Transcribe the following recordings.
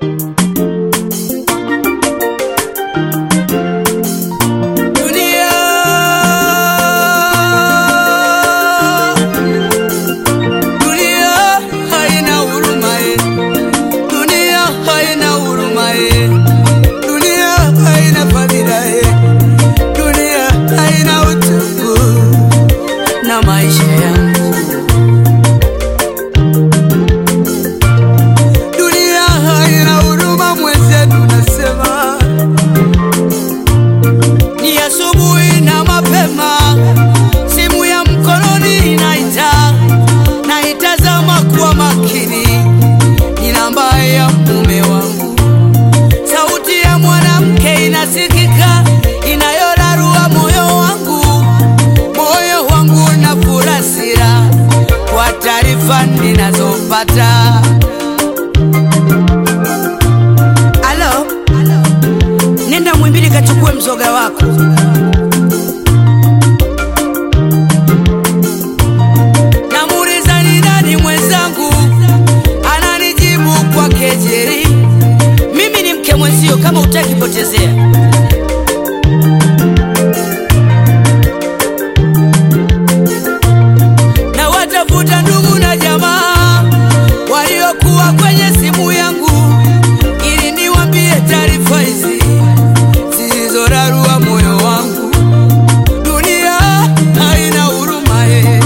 Dunia Dunia haina huruma eh. Dunia haina huruma eh. Dunia haina fadhila eh. Dunia haina utubu na maisha yangu. Dunia haina huruma mwenzetu, nasema ni asubuhi na mapema, simu ya mkononi inaita, naitazama kwa makini, ni namba ya mume wangu. Sauti ya mwanamke inasikika, inayorarua moyo wangu, moyo wangu na furasira kwa taarifa ninazopata. Alo, nenda Mwimbili kachukue mzoga wako. Namuuliza ni nani mwenzangu, ananijibu kwa kejeri, mimi ni mke mwenzio, kama utaki potezea. na watafuta ndugu na jamaa waliokuwa kwenye simu yangu ili niwambie taarifa hizi zilizorarua moyo wangu. Dunia haina huruma eh.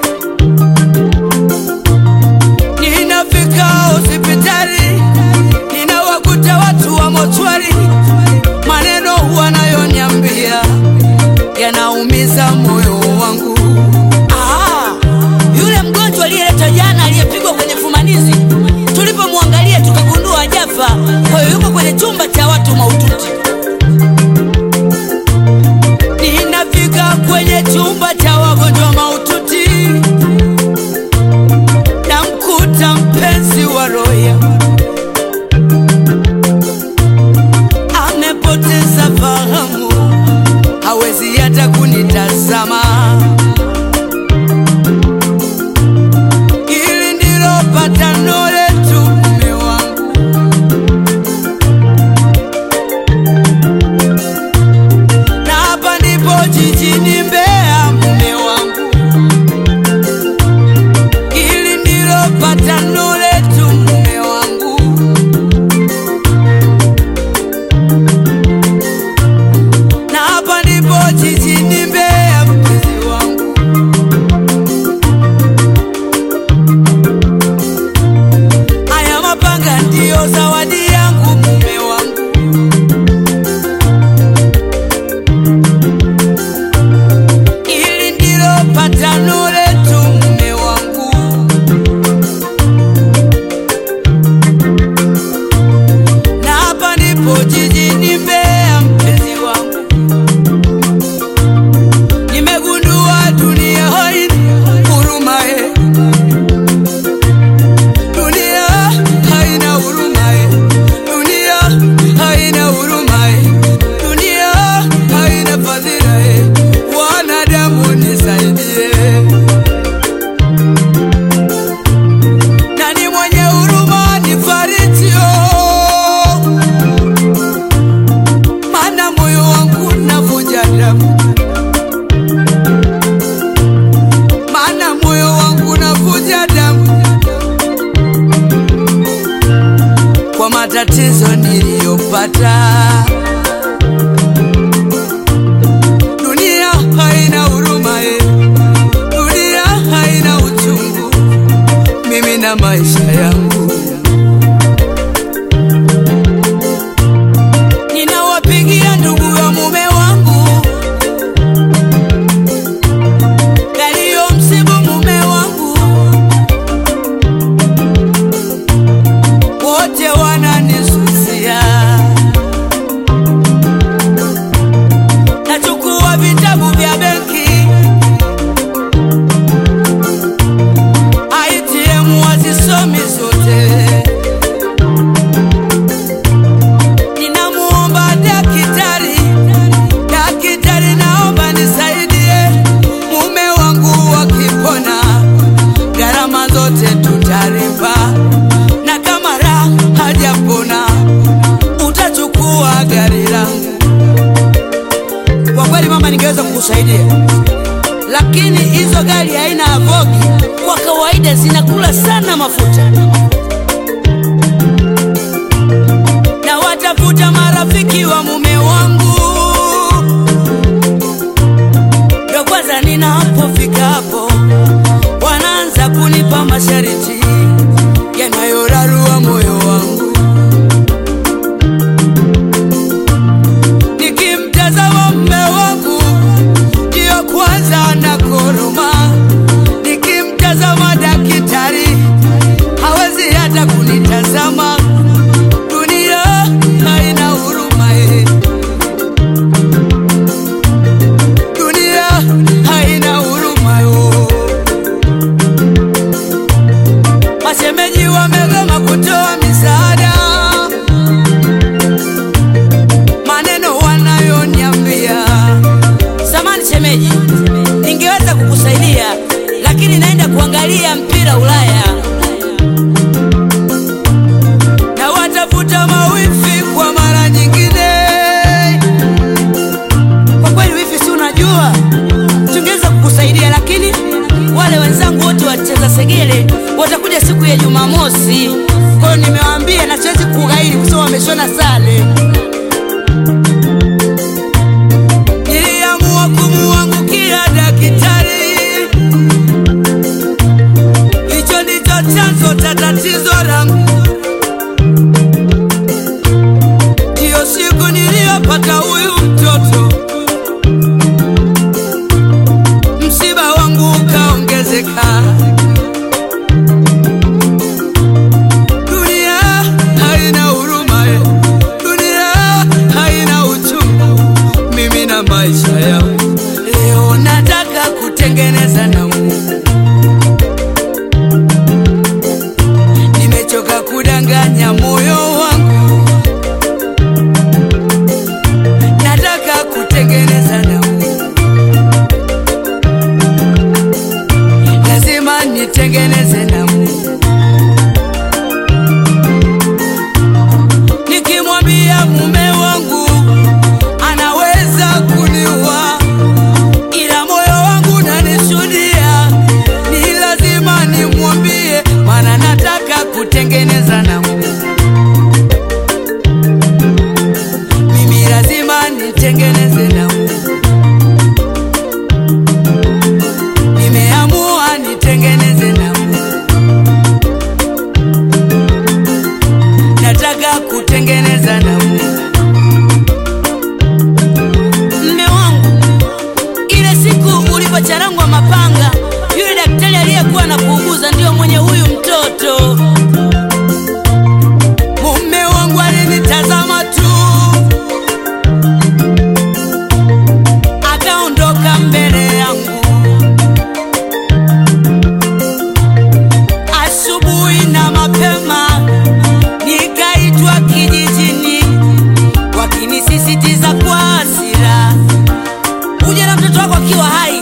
Ninafika hospitali ninawakuta watu wa mochwari, maneno wanayoniambia yanaumiza moyo wangu. Ah, yule mgonjwa aliyeleta jana aliyepigwa kwenye fumanizi, tulipomwangalia tukagundua hajafa, kwa hiyo yuko kwenye chumba cha watu mahututi. Ninafika kwenye chumba cha wagonjwa mahututi, namkuta mpenzi wa Roya amepoteza fahamu, hawezi hata kunitazama. Hili ndilo patano letu, mume wangu. Na hapa ndipo jijini Mbeya, mume wangu. Hili ndilo patano letu, mume wangu. Na hapa ndipo jijini Mbeya, mpenzi wangu. Haya mapanga ndiyo zawadi yangu mume wangu. Hili ndilo patano letu mume wangu. Na hapa ndipo jijini Mbeya mpenzi wangu. Nimegundua dunia haina huruma eh. Dunia haina huruma eh. Dunia haina huruma eh. Dunia haina fadhila eh. Wanadamu nisaidie. Nani mwenye huruma nifariji oh. Maana moyo wangu navuja damu. Maana moyo wangu navuja damu kwa matatizo niliyopata. Dunia haina huruma eh. Dunia haina uchungu, mimi na maisha yangu. Ninawapigia ndugu ya mume wangu yaliyomsibu mume wangu, wote wananisusia. Nachukua vitabu vya benki, ITM wazisomi zote, kukusaidia, lakini hizo gari aina ya Vogue kwa kawaida zinakula sana mafuta, na watafuta marafiki wa mume wangu, ndo kwanza ninapofika hapo wanaanza kunipa masharti yanayorarua moyo wangu. Nikimtazama mume wangu ndiyo kwanza na koroma, nikimtazama daktari hawezi hata kunitazama. Dunia haina huruma eh. Dunia haina huruma yo. Mashemeji wamegoma kutoa misaada, maneno wanayoniambia. Samani shemeji, ningeweza kukusaidia lakini naenda kuangalia mpira Ulaya na watafuta mawifi kwa mara nyingine. Kwa kweli wifi, si unajua tungeweza kukusaidia, lakini wale wenzangu wote wacheza segele watakuja siku ya Jumamosi. Kwa hiyo nimewaambia na siwezi kughairi kwa sababu wameshona sare. Niliamua kumuangukia daktari, hicho ndicho chanzo cha tatizo langu. Ndiyo siku niliyopata huyu mtoto, msiba wangu ukaongezeka. Dunia haina huruma, eh. dunia haina uchungu. Mimi na maisha yangu leo nataka kutengeneza na Mungu. Nimechoka kudanganya moyo wangu, nataka kutengeneza na Mungu. Lazima nitengeneze na Mungu. Nikimwambia mume wangu anaweza kuniua, ila moyo wangu nanishuhudia, ni lazima nimwambie, maana nataka kutengeneza na Mungu. Mimi lazima nitengeneze na Mungu. Nimeamua nitengeneze na Mungu. Nataka kutengeneza na Mungu. Mme wangu, ile siku ulipocharangwa mapanga, yule daktari aliyekuwa anakuuguza ndio mwenye huyu mtoto. Mume wangu alinitazama tu, akaondoka mbele yangu. Asubuhi na mapema nikaitwa kijijini, wakinisisitiza kwa hasira, uje na mtoto wako akiwa hai.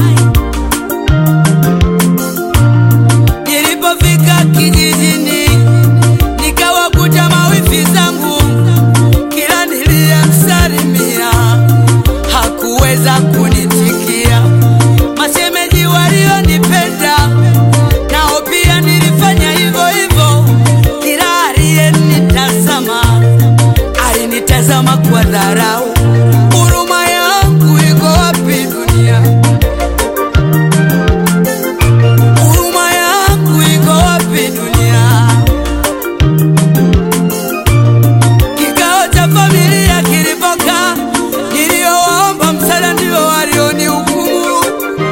Nilipofika kijijini, nikawakuta mawifi zangu, kila niliyemsalimia hakuweza kunitikia. Mashemeji walionipenda nao pia nilifanya hivyo hivyo, kila aliyenitazama alinitazama kwa dharau. Huruma yangu iko wapi dunia? Huruma yangu iko wapi dunia? Kikao cha familia kilipokaa, niliowaomba msaada ndio walionihukumu.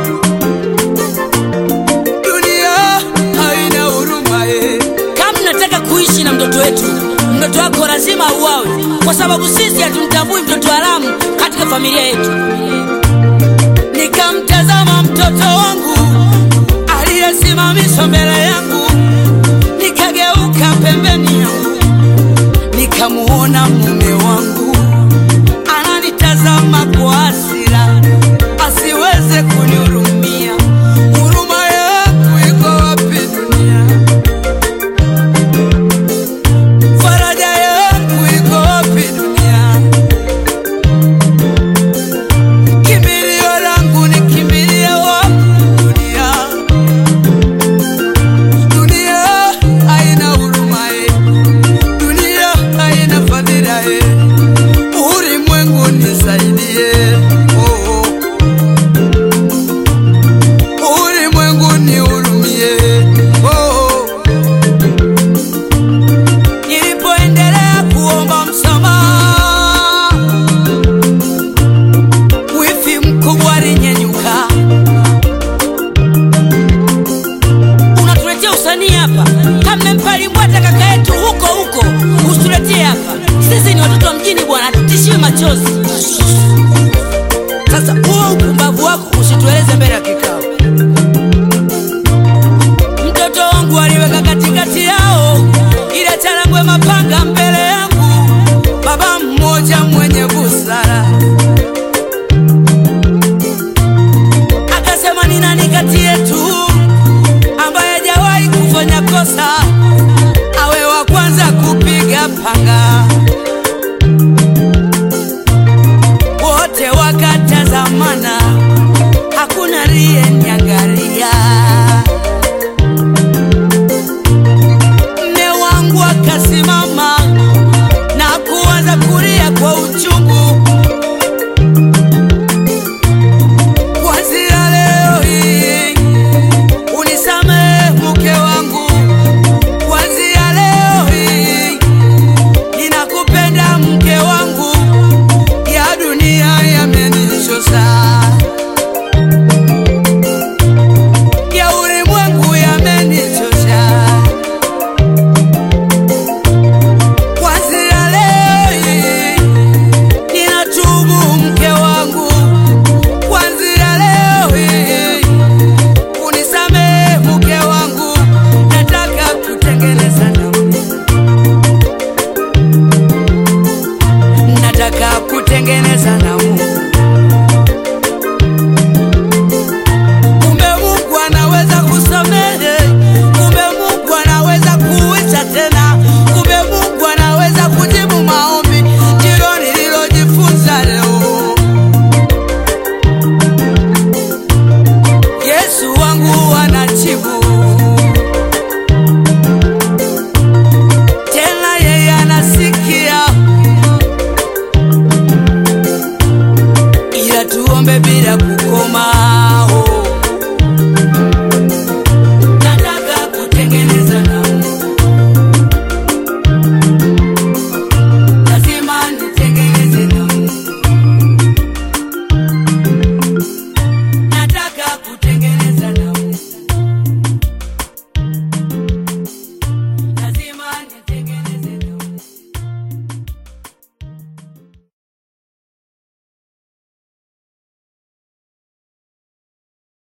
Dunia haina huruma eh. Kama mnataka kuishi na mtoto wetu, mtoto wako lazima auawe, kwa sababu sisi hatumtambui mtoto haramu katika familia yetu. Nikamtazama mtoto wangu aliyesimamishwa mbele yangu, nikageuka pembeni yangu, nikamuona mume wangu ananitazama kwa hasira, asiweze kunihurumia. Huruma yangu iko wapi dunia? Faraja yangu iko wapi dunia? Kimbilio la hapa. Sisi ni watoto wa mjini bwana, tutishiwe machozi. Sasa huo upumbavu wako usitueleze mbele ya kikao. Mtoto wangu aliweka katikati yao ile charangwe mapanga mbele yangu, baba mmoja mwenye busara akasema, ni nani kati yetu ambaye hajawahi kufanya kosa awe wa kwanza kupiga panga?